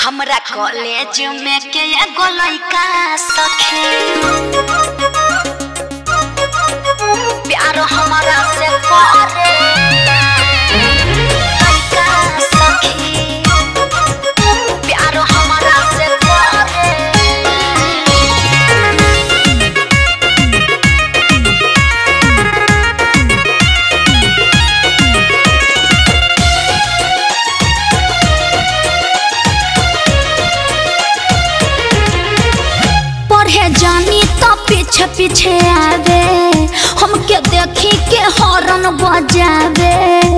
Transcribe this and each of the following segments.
हमरा कॉलेज में के एगो लइका सखे प्यार हमरा से करे लइका सखी प्यार हमरा से करे पढ़े जानी तो पीछे पीछे आवे हमके देखी के हॉर्न बजावे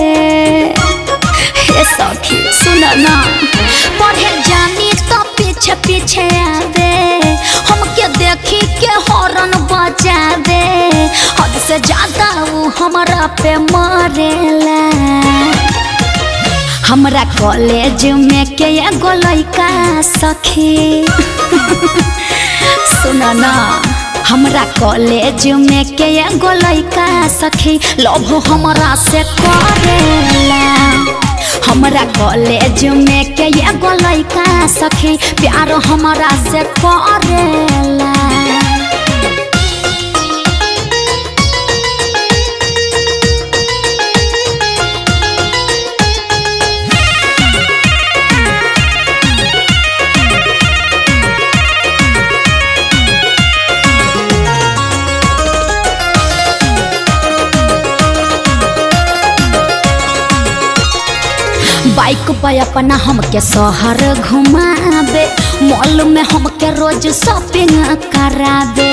हे सखी सुन ना पढ़े जानी तो पीछे पीछे आवे हमके देखी के हॉर्न बजावे हद से ज्यादा वो हमरा पे मरेला हमरा कॉलेज में के एगो लइका सखी सुन ना हमरा कॉलेज में के एगो लइका सखी लव हमरा से करेला हमरा कॉलेज में के एगो लइका सखी प्यार हमरा से करेला बाइक पे अपना हमके शहर घुमावे मॉल में हमके रोज शॉपिंग करावे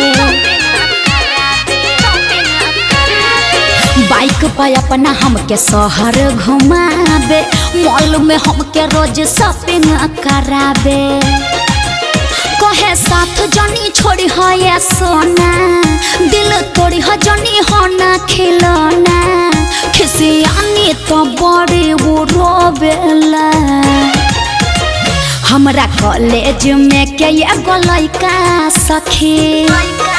बाइक पे अपना हमके शहर घुमावे मॉल में हमके रोज शॉपिंग करावे कहे साथ जनी छोड़ी है ये सोना दिल तोड़ी है जनी होना खिलौना खिसियानी तो बड़े वो रोवेला हमरा कॉलेज में के एगो लइका सखी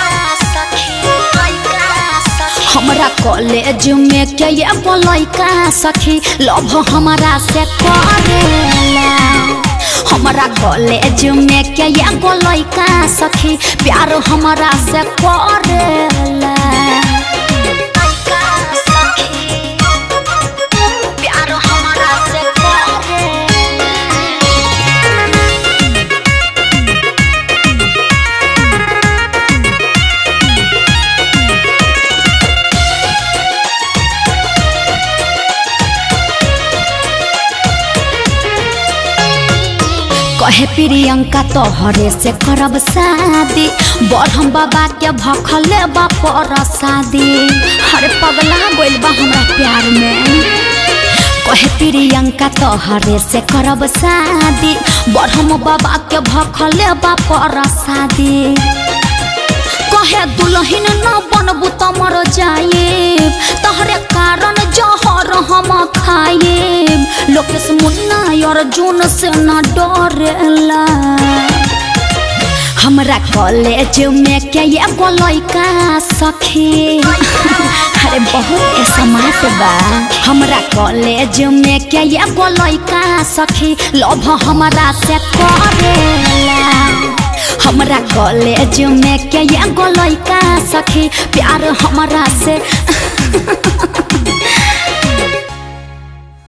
हमरा कॉलेज में के एगो लइका सखी लव हमरा से करेला हमरा कॉलेज में के एगो लइका सखी प्यार हमरा से करेला प्यार हमरा से करेला कहे प्रियंका तोहरे से करब शादी बढ़म बाबा के भखले बापर शादी हरे पगला गोइल बा हमरा प्यार में कहे प्रियंका तोहरे से करब शादी बढ़म बाबा के भखले बापर शादी कहे दुलहिन न बनबू त मर जाए तहरे कारण जहर हम खाए लोकेश मुन्ना अर्जुन से न डरेला हमरा कॉलेज में के एगो लइका सखी अरे बहुत स्मार्ट बा हमरा कॉलेज में के एगो लइका सखी लव हमरा से करेला हमरा कॉलेज में के एगो लइका सखी प्यार हमरा से